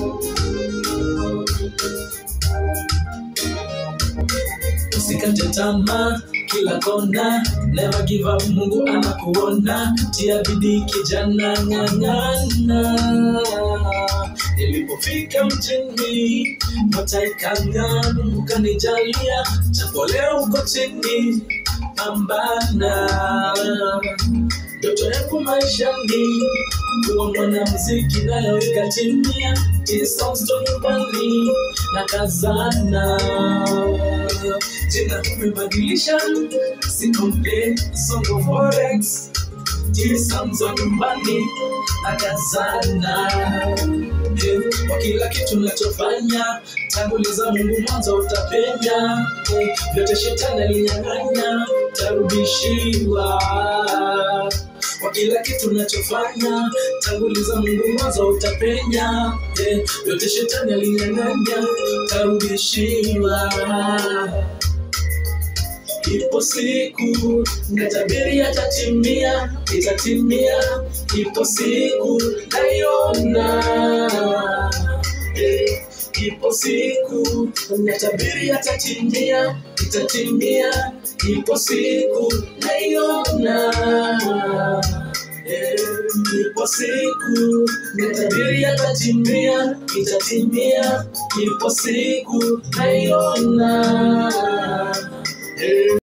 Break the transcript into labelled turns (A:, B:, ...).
A: usikate tamaa kila kona never give up mungu anakuona tia bidii kijana ng'ang'ana nilipofika mjini mataikanga mungu kanijalia chapo leo uko chini pambana ndoto yangu maishani kuwa mwanamuziki nayo ikatimia tisonsto nyumbani na kazana jina umebadilisha si complain songo forex tisamzo nyumbani na kazana Eh, kwa kila kitu nachofanya tanguliza mungu mwanzo utapenya Eh, vyote shetani alinyang'anya tarudishiwa kwa kila kitu nachofanya tanguliza mungu mwanzo utapenya Eh, vyote shetani alinyang'anya tarudishiwa ipo siku natabiri yatatimia itatimia ipo siku naiona eh, ipo siku natabiri yatatimia itatimia ipo siku naiona eh, ipo siku natabiri yatatimia itatimia ipo siku naiona eh,